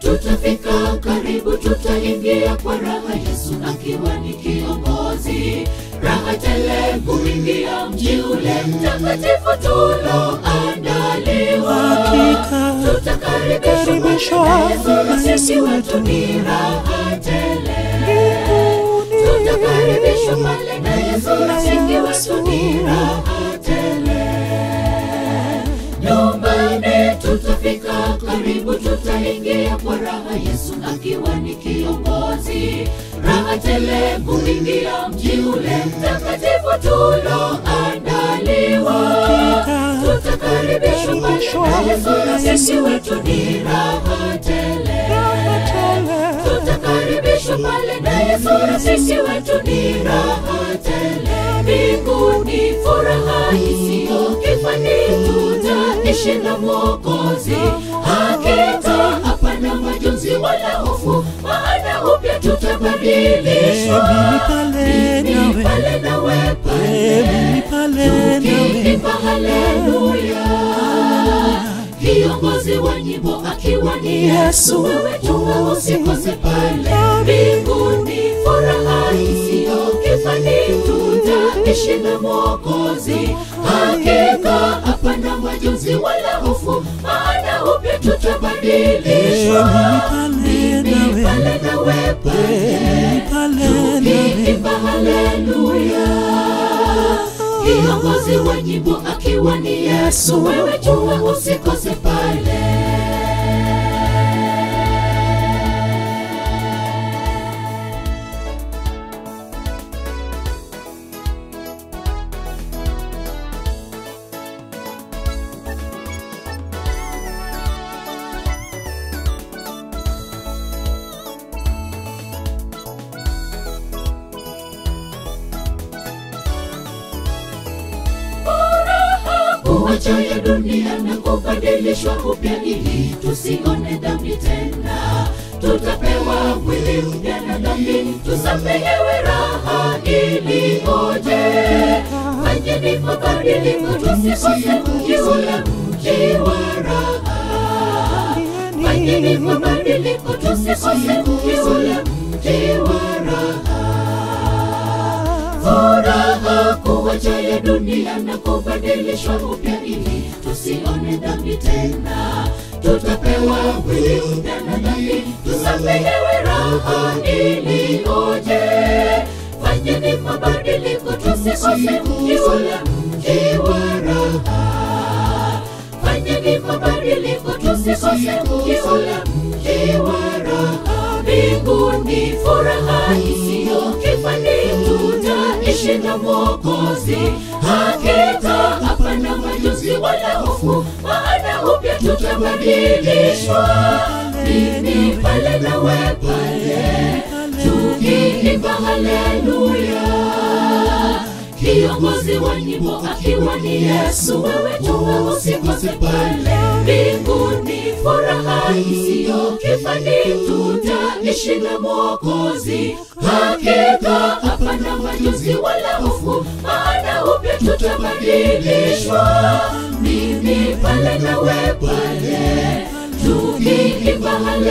tutafika karibu, tutaingia kwa raha, Yesu akiwa ni kiongozi. Raha tele kuingia mji ule mtakatifu tuloandaliwa, Hakika tutakaribishwa karibishwa na Yesu, na na sisi Yesu wetu ni raha tele. mbinguni. Tutakaribishwa pale na Yesu, Na rafiki Yesu. wetu ni raha tele. Nyumbani tutafika karibu, tutaingia kwa raha, Yesu akiwa ni kiongozi. Raha tele kuingia mji ule mtakatifu tuloandaliwa. Hakika Tutakaribishwa pale na Yesu, na sisi wetu ni raha tele raha tele. tutakaribishwa pale na Yesu, na sisi wetu ni raha tele. Mbinguni furaha isiyo kifani, tutaishi na Mwokozi. Hakika hapana majonzi wala hofu, maana upya tutabadilishwa. Mimi pale Mimi nawe. pale nawe pale, Mimi pale nawe. tukiimba haleluya kiongozi wa nyimbo akiwa ni Yesu, wewe tuwe usikose pale mbinguni, furaha isiyo kifani, tutaishi na Mwokozi. Hakika hapana majonzi wala hofu, maana upya tutabadilishwa. Mimi pale Mimi nawe. pale nawe pale Mimi pale nawe. tukiimba haleluya kiongozi wa nyimbo akiwa ni Yesu, wewe jua usikose pale. kuacha ya dunia na kubadilishwa upya ili tusione dhambi tena. Tutapewa mwili mpya na dhambi, tusamehewe raha iliyoje. Fanyeni mabadiliko, tusikose mji ule mji wa raha. Fanyeni mabadiliko, tusikose mji ule mji wa raha furaha kuwacha ya dunia na kubadilishwa upya ili tusione dhambi tena. Tutapewa mwili mpya na dhambi, tusamehewe raha iliyoje. Fanyeni mabadiliko, tusikose mji ule mji wa raha. Fanyeni mabadiliko, tusikose mji ule mji wa raha. Mbinguni furaha isiyo kifani, tutaishi na Mwokozi. Hakika hapana majonzi wala hofu, maana upya tutabadilishwa. Mimi pale nawe pale, tukiimba haleluya kiongozi wa nyimbo akiwa ni Yesu, wewe tuwe usikose pale mbinguni, furaha isiyo kifani, tutaishi na Mwokozi. Hakika hapana majonzi wala hofu, maana upya tutabadilishwa. Mimi pale nawe pale, tukiimba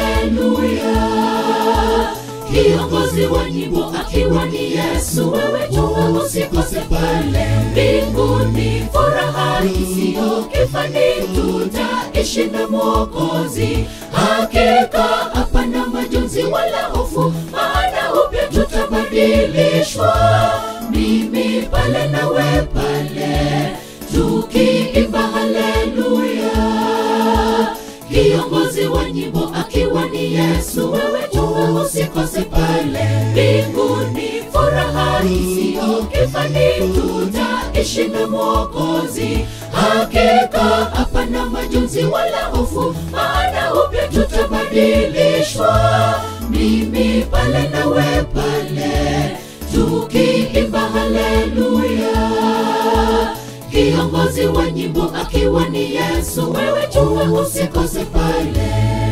haleluya kiongozi wa nyimbo akiwa ni Yesu, wewe tuwe usikose pale mbinguni, furaha isiyo kifani, tutaishi na Mwokozi. Hakika hapana majonzi wala hofu, maana upya tutabadilishwa. Mimi pale nawe pale, tukiimba haleluya kiongozi wa nyimbo akiwa ni Yesu, wewe tuwe usikose pale mbinguni, furaha isiyo kifani, tutaishi na Mwokozi. Hakika hapana majonzi wala hofu, maana upya tutabadilishwa. Mimi pale nawe pale, tukiimba haleluya kiongozi wa nyimbo akiwa ni Yesu, wewe tuwe usikose pale.